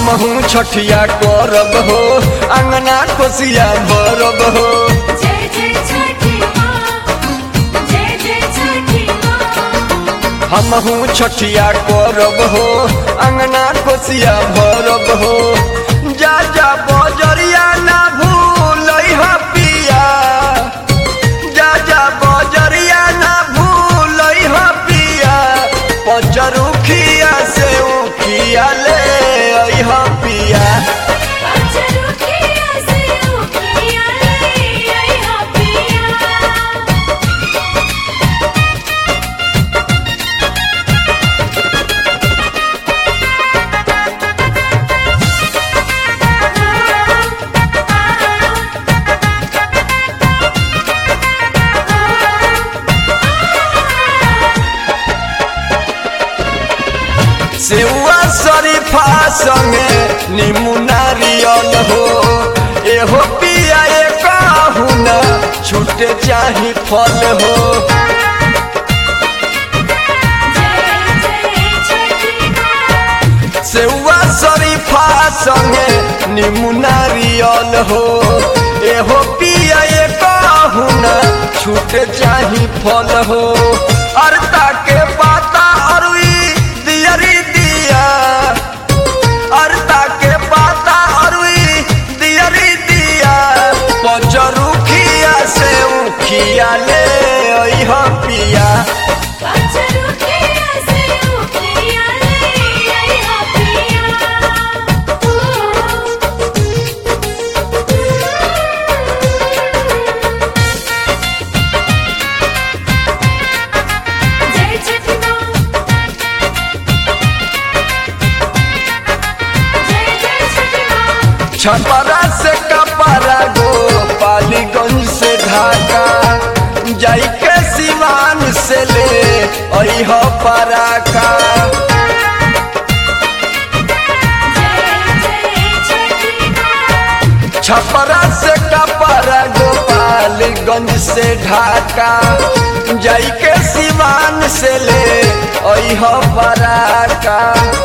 हमहू छठिया करब हो अंगना कोसिया भरब हो जय जय छठी माँ जय जय छठी माँ हमहू छठिया करब हो अंगना कोसिया भरब हो जा जा बजरिया ना भूल पिया जा जा बजरिया ना भूल पिया पचरुखिया से उखिया ले अइह पिया पचरुखिया से उखिया ले अइहा पिया सेवा शरीफा संगे नीमू नारियल हो एहो पिया कहू न छूटे चाही फल हो जय जय छठी माँ सेवा शरीफा संगे नीमू नारियल हो एहो पिया कहू न छूटे चाही फल हो अरता के पाता अरुई दियरी दिया अरता के पाता अरुई दियरी दिया पचरुखिया से उखिया ले अइह पिया पचरुखिया से उखिया ले अइहा पिया जय छठी माँ जय जय छठी माँ छपरा से कपरा गो पालीगंज से ढाका जाई के सिवान से ले अइह पराका जय जय छठी माँ छपरा से कपरा गोपालगंज से ढाका जाई के सिवान से ले अइह पराका